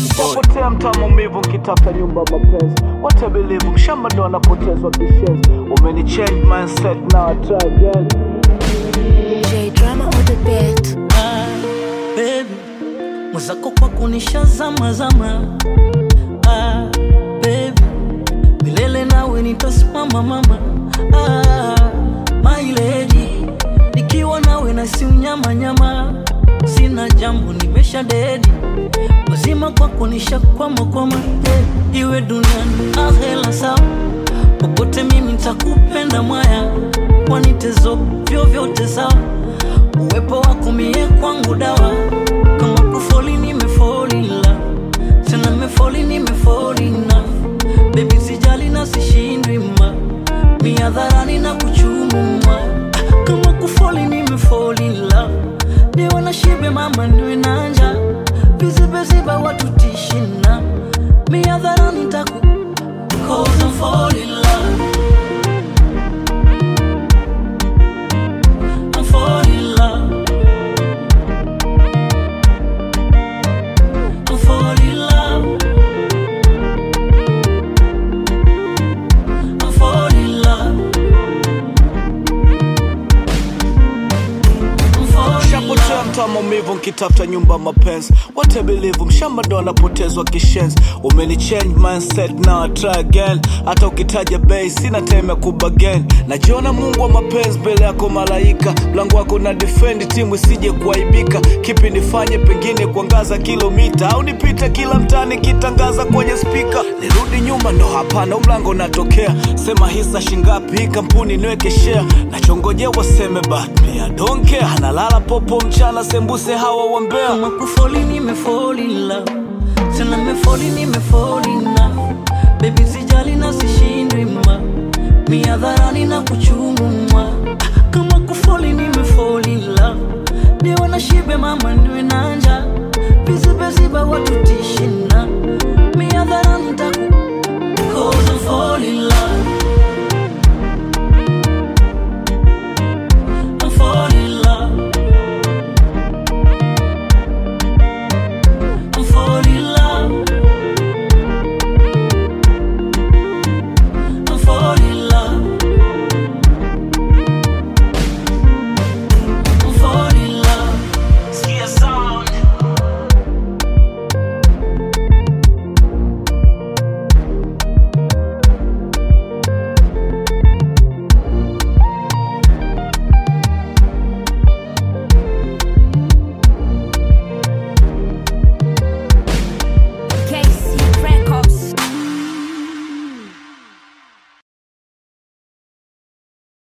boy. Potea mtaa maumivu nkitafuta nyumba mapenzi What I believe mshamba ndo anapotezwa kishenzi Umeni change mindset now I try again J drama on the beat. ah, baby mwenzako kwa kunishazama zama ah, baby milele nawe nitasimama mama ah, my lady nikiwa nawe nasi unyama nyama sina jambo nimesha dedi wazima kwa kunisha kwamakwama eh, iwe duniani ahela sawa popote mimi ntakupenda mwaya wanitezo vyovyote sawa uwepo wako mie kwangu dawa kama kufoli nimefolila tena mefoli nimefolina bebi sijali na sishindwi ma miadharani na kuchumuma kama kufoli nimefolila niwe na shibe mama niwe nanja vizibeziba watu tishina miadharani taku Cause I'm fall in love I'm fall in love I'm fall in love I'm fall in love I'm fall in Shapotea love mtaa maumivu nkitafuta nyumba mapenzi What I believe mshamba ndo anapotezwa kishenzi Umeni change mindset now I try again Hata ukitaja bei sina time ya kubagen Najiona mungu wa mapenzi mbele yako malaika Mlango wako na defend timu isije kuaibika Kipi nifanye pengine kuangaza kilomita Au nipite kila mtani kitangaza kwenye spika Nirudi nyuma ndo hapana umlango natokea Sema hisa shingapi hii kampuni niweke share Nachongojea waseme but me I don't care Analala popo mchana sembuse hawa wambea kama kufoli nimefoli love tena mefoli nimefoli na bebi sijali na sishindwi ma miadharani na kuchungu